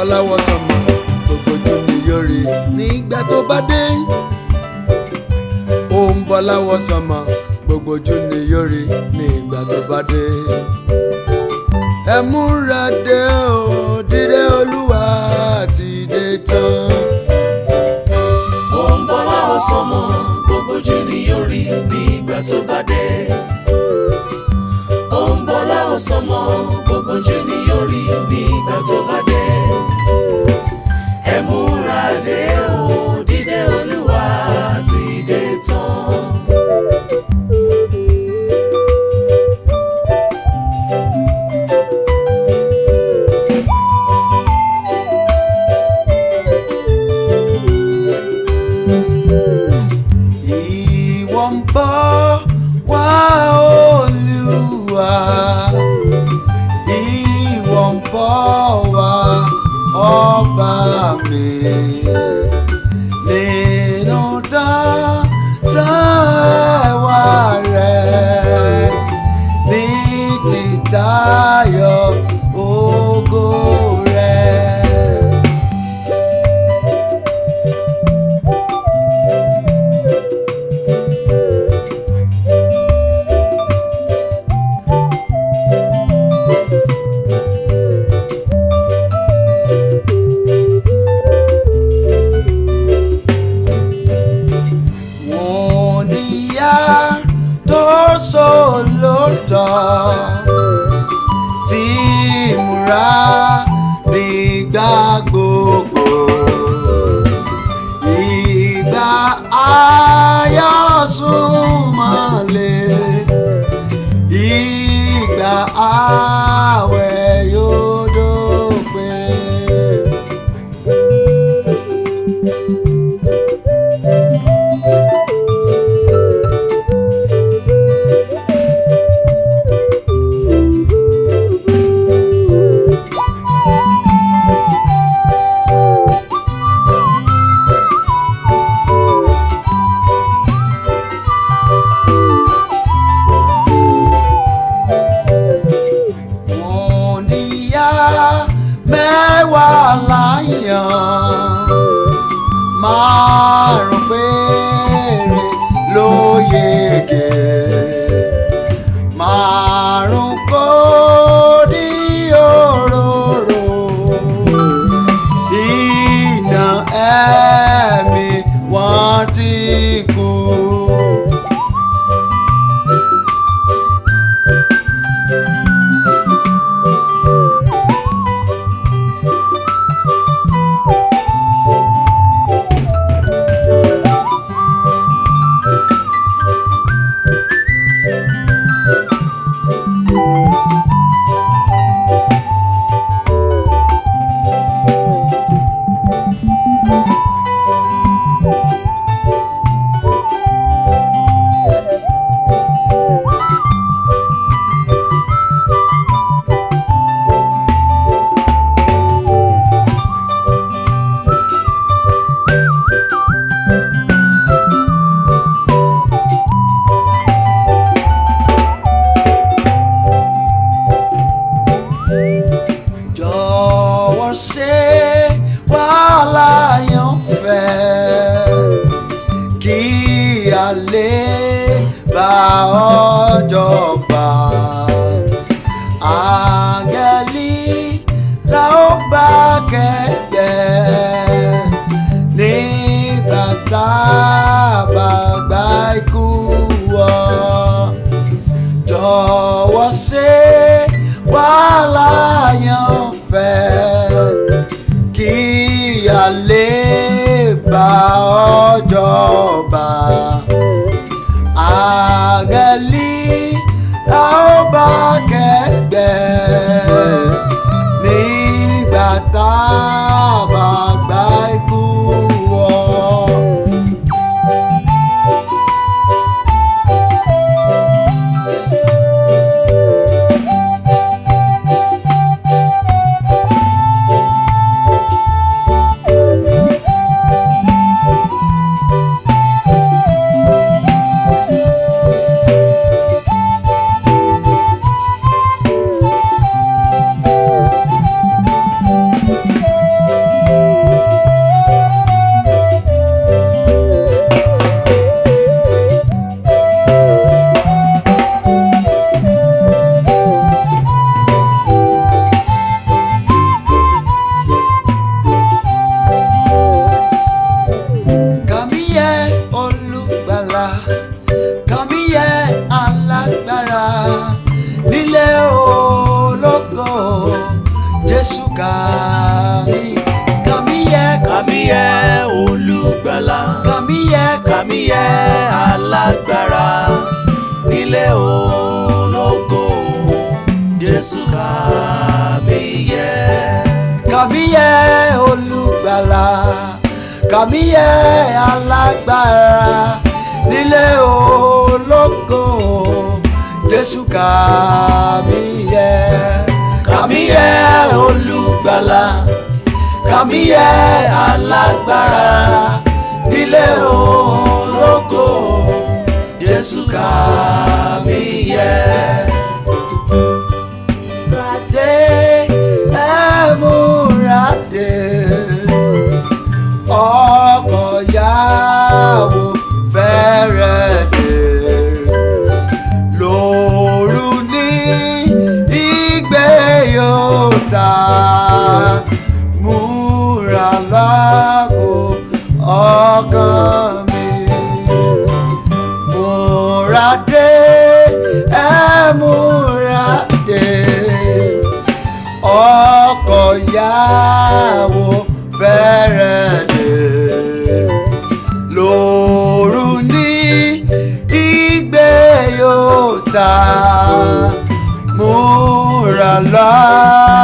láwọ̀ sánmọ̀ gbogbo ojú ni yóò rí nígbà tó bá dé ó ń bọ̀ láwọ̀ sánmọ̀ gbogbo ojú ni yóò rí nígbà tó bá dé ẹ múra dé o dídé olúwa ti dé tán. ó ń bọ̀ láwọ̀ sánmọ̀ gbogbo ojú ni yóò rí nígbà tó bá dé. ó ń bọ̀ láwọ̀ sánmọ̀ gbogbo ojú ni yóò rí nígbà tó bá dé. ẹ múra dé o dídé olúwa ti dé tán. ìwọ ń bọ̀ wá olúwa ìwọ ń bọ̀ wá ọba mi nínú dáńsáwá rẹ ní títayọ ògo rẹ. wọ́n níyà tó sọ̀lọ́tọ̀ tí múra nígbà gbogbo ìgbà ayọ̀ súnmọ́lé ìgbà àwẹ̀ yóò dópin. wọ́n níyà mẹ́wàá láyàn márùn péré ló yege márùn kò ní òróró iná ẹ̀mí wọ́n ti kú. jọ̀wọ́ ṣe wàhálà yàn fẹ́ kí a lè bá ọjọ́ gbà. Àgẹ̀lì la ó bá kẹ̀kẹ́ nígbà tá a bá gba ikú wọ̀ jọ̀wọ́ ṣe wàhálà yàn fẹ́ kí a lè bá ọjọ́ bá àgẹ̀lì la ó bá kẹ́gbẹ́ nígbà tá a bá gba ikú wọ̀. kàmíyẹ alágbára nílé ológo jésù kàmíyẹ. kàmíyẹ olùgbàlà kàmíyẹ alágbára nílé ológo jésù kàmíyẹ kàmíyẹ olùgbàlà kàmíyẹ alágbára nílé ológo jésù kàmíyẹ. Múradé, ẹ múradé, ọkọ̀ yàwó fẹ́rẹ̀ dé. Lóru ní ìgbé yóò ta, múra lágbo ọkàn mi múradé ẹ múradé ọkọ̀ yàwó fẹ́rẹ̀ dé lóru ní ìgbé yóò ta múra lágbo